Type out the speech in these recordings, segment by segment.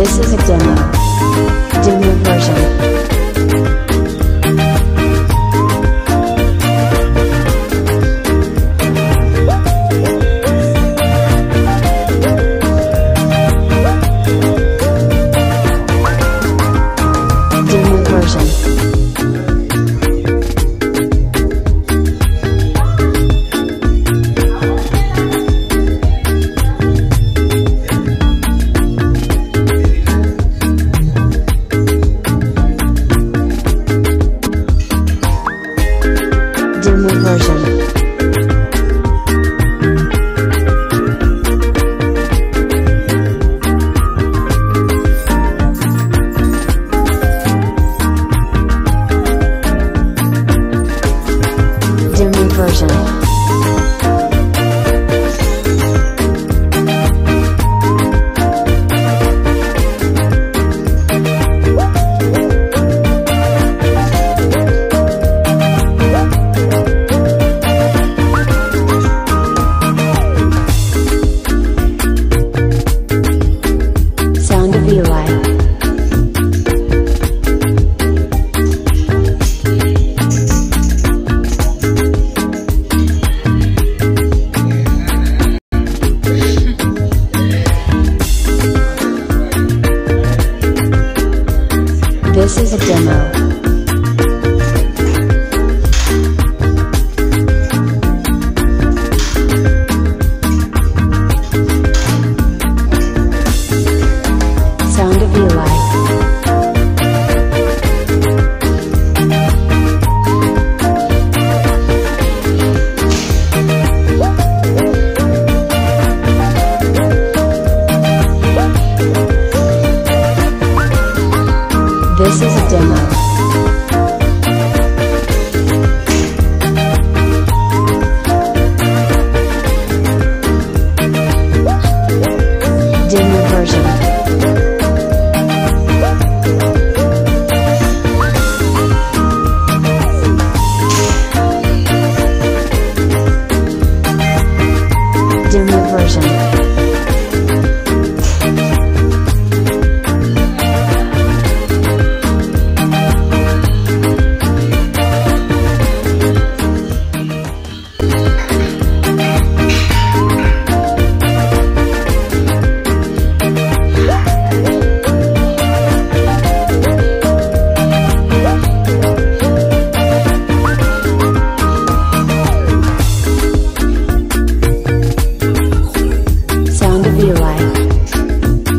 This is a demo. Demo version. Demo version. Demo version. Demo version. Sound of Eli. This is a demo. Sound of Eli. This is a demo. Demo version. Demo version. Sound of Eli.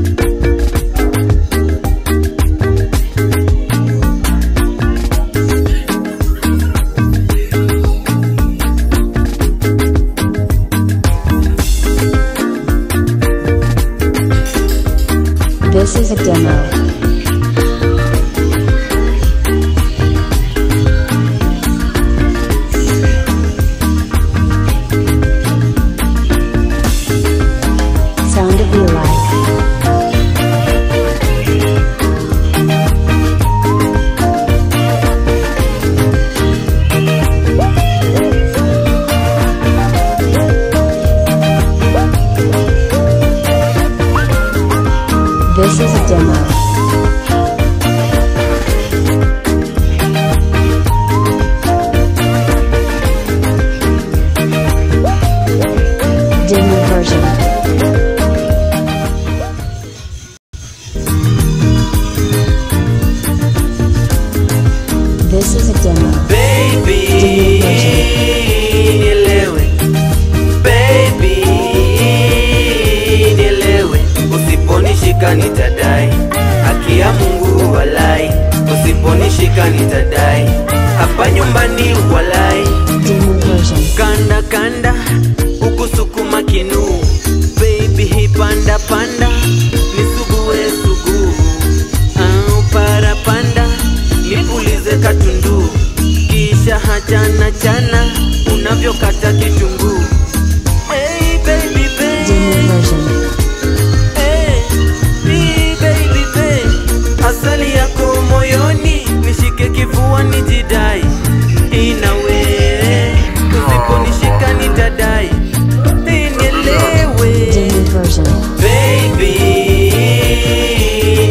This is a demo. Sound of Eli. This is a demo. Demo version. This is a demo. Baby, Demo version. nielewe. Baby, nielewe. Usiponishika nitadai, haki ya Mungu walai. Usiponishika nitadai, hapa nyumbani walai. Demo version. Kanda kanda, ukusukuma kinu. Baby, hii panda panda, nisugue sugu. Au para panda, nipulize katundu. Kisha hachana chana, unavyokata kitunguu. Hey, baby, baby. Demo version. Hey, hey, baby, baby. Asali yako moyoni, nishike kifua nijidai. Inawe, usiponishika nitadai. Nielewe. Demo version. Baby,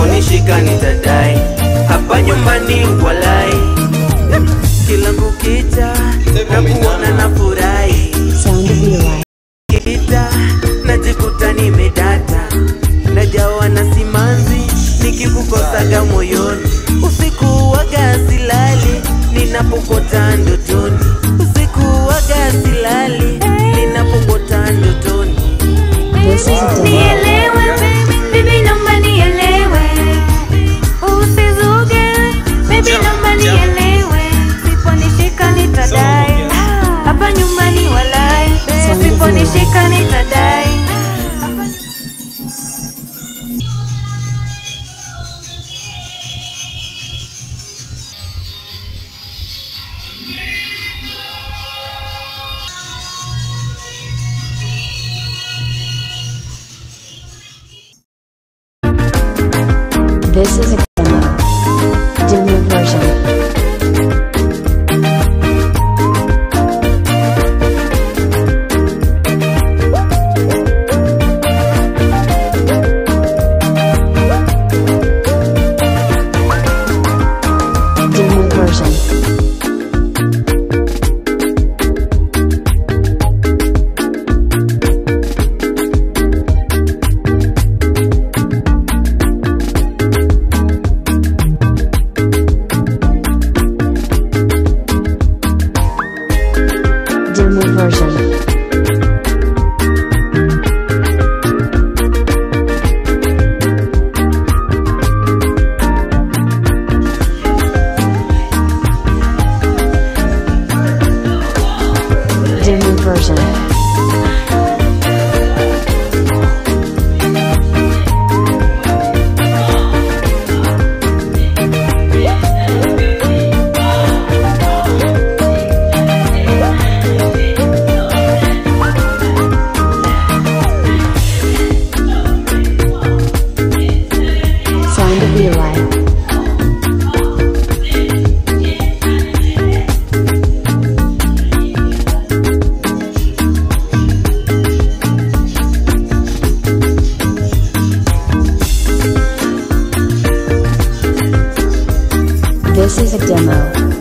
usiponishika nitadai hapa nyumbani walai kila kukicha na kuona na furahi Sound of Eli. kita najikuta nimedata najawa na simanzi nikikukosaga moyoni usiku waga silali ninapokota ndotoni usiku waga silali ninapokota ndotoni This is a demo. Nielewe baby, baby naomba nielewe. Usizuge, baby naomba nielewe. Siponishika nitadai. Hapa nyumbani walai. Siponishika nitadai. This is a demo. Demo version. Demo version. Demo version. Demo version. Sound of Eli. This is a demo.